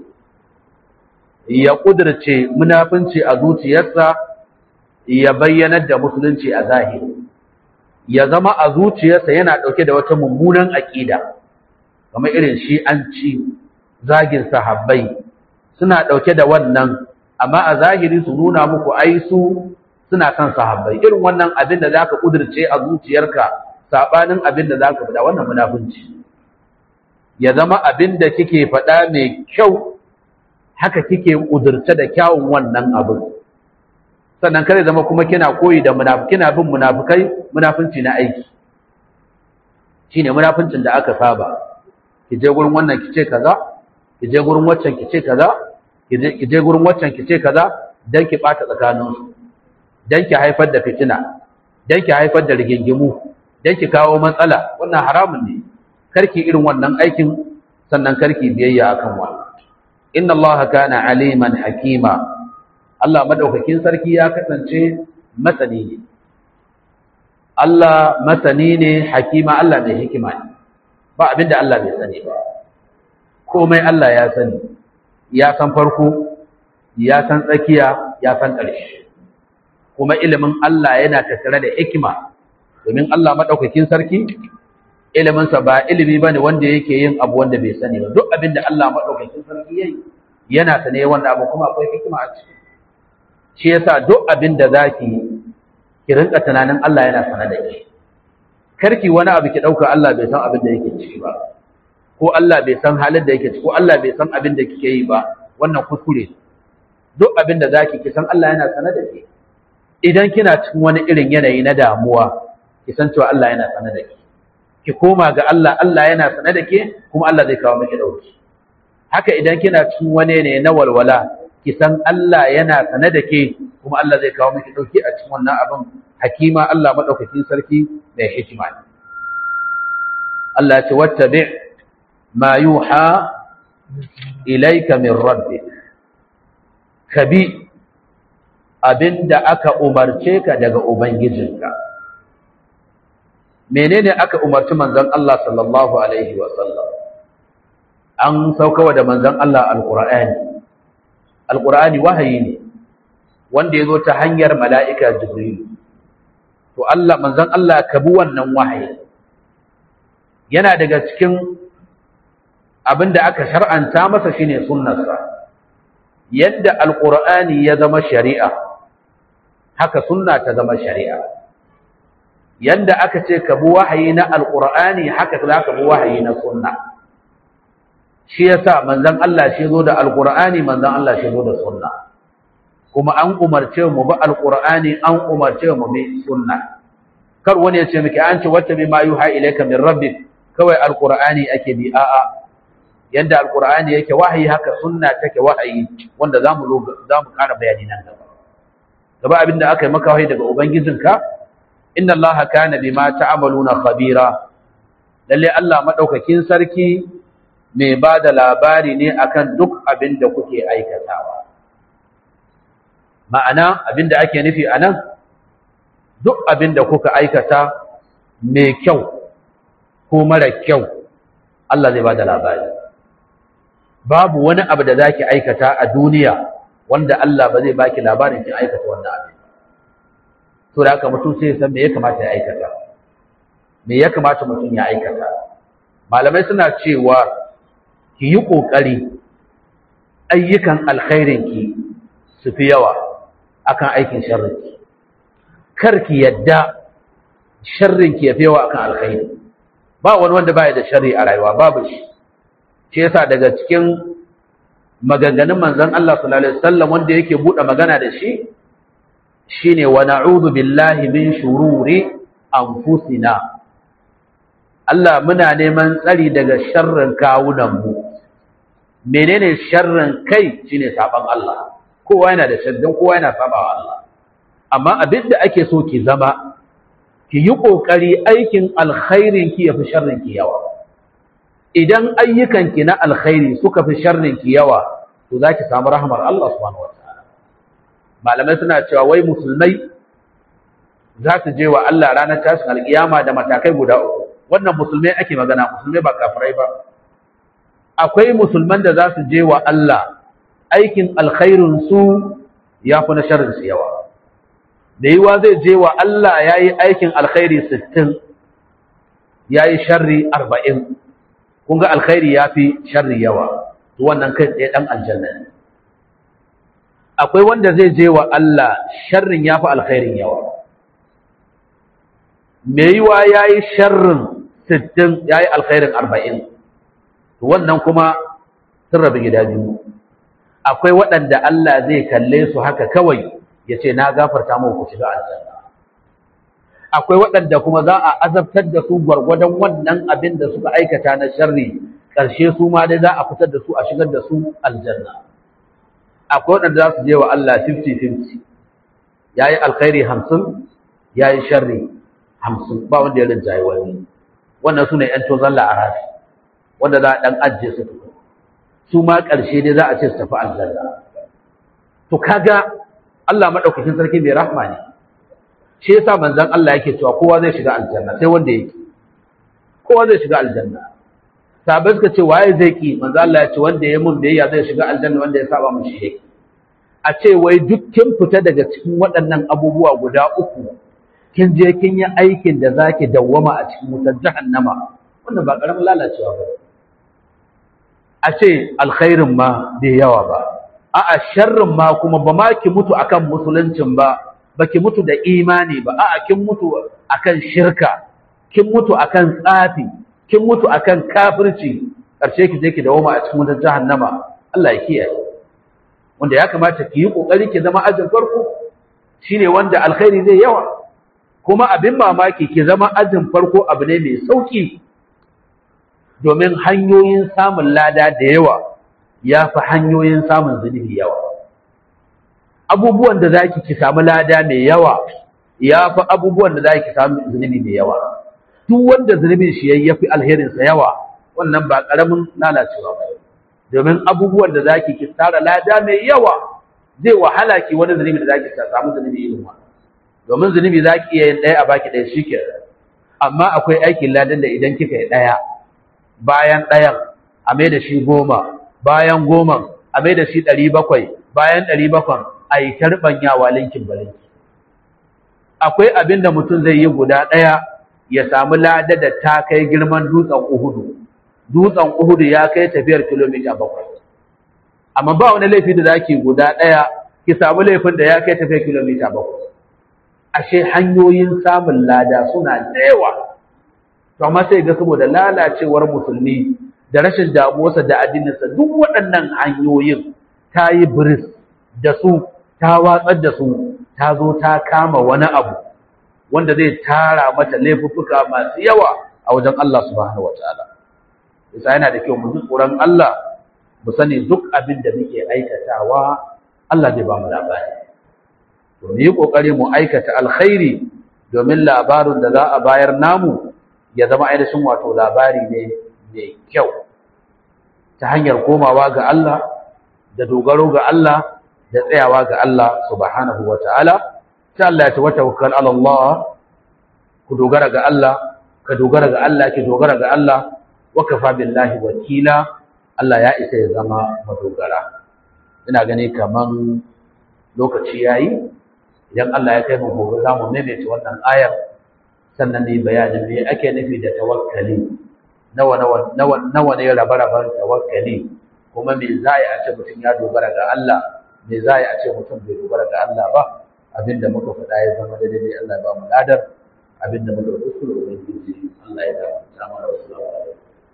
ya kudirce munafinci a zuciyarsa ya bayyanar da musulunci a zahiri ya zama a zuciyarsa yana ɗauke da wata mummunan aƙida kamar irin shi an ci zagin sahabbai suna ɗauke da wannan amma a zahiri su nuna muku ai su suna kan sahabbai irin wannan abin da zaka kudirce a zuciyarka sabanin abin da zaka faɗa wannan munafunci ya zama abin da kike faɗa mai kyau haka kike kudirce da kyawun wannan abin sannan kare zama kuma kina koyi da kina bin munafikai munafunci na aiki shine munafuncin da aka saba ki je gurin wannan ki ce kaza ki je gurin waccan ki ce kaza ki je gurin waccan ki ce kaza dan ki bata tsakanin su dan ki haifar da fitina dan ki haifar da rigingimu dan ki kawo matsala wannan haramun ne karki irin wannan aikin sannan karki biyayya akan wannan inna allaha kana aliman hakima Allah madaukakin sarki ya kasance masani ne Allah masani ne hakima Allah mai hikima ne ba abinda Allah bai sani ba komai Allah ya sani ya san farko ya san tsakiya ya san ƙarshe kuma ilimin Allah yana tattare da hikima domin Allah madaukakin sarki iliminsa ba ilimi bane wanda yake yin abu wanda bai sani ba duk abinda Allah madaukakin sarki yayi yana sane wanda abu kuma akwai hikima a ciki shi yasa duk abin da zaki ki rinka tunanin Allah yana sana da ki karki wani abu ki dauka Allah bai san abin da yake ciki ba ko Allah bai san halin da yake ciki ko Allah bai san abin da kike yi ba wannan kuskure duk abin da zaki ki san Allah yana sana da ki idan kina cikin wani irin yanayi na damuwa ki san cewa Allah yana sana da ki ki koma ga Allah Allah yana sana da ke kuma Allah zai kawo miki dauki haka idan kina cikin wani ne na walwala ki san Allah yana sane da ke kuma Allah zai kawo miki dauki a cikin wannan abin hakima Allah madaukakin sarki mai hikima ne Allah ya ce wattabi ma yuha ilayka min rabbik kabi abinda aka umarce ka daga ubangijinka menene aka umarci manzon Allah sallallahu alaihi wa sallam an saukawa da manzon Allah alqur'ani alqur'ani wahayi ne wanda yazo ta hanyar mala'ika jibril to Allah manzon Allah ka bi wannan wahayi yana daga cikin abinda aka shar'anta masa shine sunnarsa yadda alqur'ani ya zama shari'a haka sunna ta zama shari'a yanda aka ce ka bi wahayi na alqur'ani haka za ka bi wahayi na sunna shi yasa manzon Allah shi zo da alqur'ani manzon Allah shi zo da sunna kuma an umarce mu bi alqur'ani an umarce mu bi sunna kar wani ya ce miki an ce wata bi ma yuha ilayka min rabbik kawai alqur'ani ake bi a'a yanda alqur'ani yake wahayi haka sunna take wahayi wanda zamu zamu ƙara bayani nan gaba gaba abinda aka yi maka wahayi daga ubangijinka inna allaha kana bima ta'maluna khabira lalle Allah madaukakin sarki mai ba da labari ne akan duk abin da kuke aikatawa ma'ana abin da ake nufi anan duk abin da kuka aikata mai kyau ko mara kyau Allah zai ba da labari babu wani abu da zaki aikata a duniya wanda Allah ba zai baki labarin kin aikata wannan abin to da haka mutum sai ya san me ya kamata ya aikata me ya kamata mutum ya aikata malamai suna cewa ki yi ƙoƙari ayyukan alkhairinki su fi yawa akan aikin sharrinki kar ki yadda sharrinki ya fi yawa akan alkhairi ba wani wanda baya da sharri a rayuwa babu shi shi yasa daga cikin maganganun manzon Allah sallallahu alaihi wasallam wanda yake bude magana da shi shine wa na'udhu billahi min shururi anfusina Allah muna neman tsari daga sharrin kawunanmu menene sharrin kai shine saban Allah kowa yana da sharrin kowa yana sabawa Allah amma abinda ake so ki zama ki yi kokari aikin alkhairin ki yafi sharrin ki yawa idan ayyukan ki na alkhairi suka fi sharrin ki yawa to zaki samu rahmar Allah subhanahu wataala malamai suna cewa wai musulmai za su je wa Allah ranar tashin alkiyama da matakai guda uku wannan musulmai ake magana musulmai ba kafirai ba akwai musulman da za su je wa Allah aikin alkhairin su ya fi na sharrin su yawa da yiwa zai je wa Allah ya yi aikin alkhairi sittin ya yi sharri arba'in kun ga alkhairi ya fi sharri yawa to wannan kai tsaye ɗan aljanna ne akwai wanda zai je wa Allah sharrin ya fi alkhairin yawa mai yiwa ya yi sharrin sittin ya yi alkhairin arba'in wannan kuma sun rabu gida biyu akwai waɗanda Allah zai kalle su haka kawai ya ce na gafarta mu ku shiga aljanna akwai waɗanda kuma za a azabtar da su gwargwadon wannan abin da suka aikata na sharri ƙarshe su ma dai za a fitar da su a shigar da su aljanna akwai waɗanda za su je wa Allah 50-50 ya yi alkhairi hamsin ya yi sharri hamsin ba wanda ya rinjaye wani wannan su ne ‘yan tozon la'arafi wanda za a ɗan ajiye su tuku su ma ƙarshe dai za a ce su tafi aljanna to kaga Allah maɗaukakin sarki mai rahma ne shi yasa manzon Allah yake cewa kowa zai shiga aljanna sai wanda yake kowa zai shiga aljanna sahabbai suka ce waye zai ki manzon Allah ya ce wanda ya mun biyayya zai shiga aljanna wanda ya saba mun shi yake a ce wai duk kin fita daga cikin waɗannan abubuwa guda uku kin je kin yi aikin da zaki dawwama a cikin wutar jahannama wannan ba karamin lalacewa ba a ce alkhairin ma bai yawa ba a'a sharrin ma kuma ba ma ki mutu akan musuluncin ba baki mutu da imani ba a'a kin mutu akan shirka kin mutu akan tsafi kin mutu akan kafirci karshe ki je ki dawoma a cikin wutar jahannama Allah ya kiyaye wanda ya kamata ki yi kokari ki zama ajin farko shine wanda alkhairi zai yawa kuma abin mamaki ki zama ajin farko abu ne mai sauki domin hanyoyin samun lada da yawa ya fi hanyoyin samun zunubi yawa abubuwan da zaki ki samu lada mai yawa ya fi abubuwan da zaki samu zunubi mai yawa duk wanda zunubin shi ya fi alherinsa yawa wannan ba ƙaramin lalacewa ba domin abubuwan da zaki ki tsara lada mai yawa zai wahala ki wani zunubi da zaki samu zunubi irin wannan domin zunubi zaki iya yin ɗaya a baki ɗaya shike amma akwai aikin ladan da idan kika yi ɗaya bayan ɗayan a mai da shi goma bayan goma a mai da shi ɗari bakwai bayan ɗari bakwai a yi tarɓanyawa linkin balinki akwai abin da mutum zai yi guda ɗaya ya samu lada da ta kai girman dutsen uhudu dutsen uhudu ya kai tafiyar kilomita bakwai amma ba wani laifi da zaki guda ɗaya ki samu laifin da ya kai tafiyar kilomita bakwai ashe hanyoyin samun lada suna da yawa to amma sai ga saboda lalacewar musulmi da rashin damuwarsa da addininsa duk waɗannan hanyoyin ta yi biris da su ta watsar da su ta zo ta kama wani abu wanda zai tara mata laifuffuka masu yawa a wajen Allah subhanahu wataala yasa yana da kyau mu ji tsoron Allah mu sani duk abin da muke aikatawa Allah zai ba mu labari to mu yi kokari mu aikata alkhairi domin labarin da za a bayar namu ya zama ainihin wato labari ne mai kyau ta hanyar komawa ga Allah da dogaro ga Allah da tsayawa ga Allah subhanahu wataala sai Allah ya ce wata tawakkal ala Allah ku dogara ga Allah ka dogara ga Allah ki dogara ga Allah wa kafa billahi wakila Allah ya isa ya zama madogara ina gani kaman lokaci yayi idan Allah ya kai mu gobe za mu maimaita wannan ayar sannan ne bayanin me ake nufi da tawakkali nawa nawa nawa nawa ne rabe-raben tawakkali kuma me za a ce mutum ya dogara ga Allah me za a ce mutum bai dogara ga Allah ba abinda muka faɗa ya zama daidai Allah ya ba mu ladar abinda muka kuskure ubangiji Allah ya da mu sama da wasu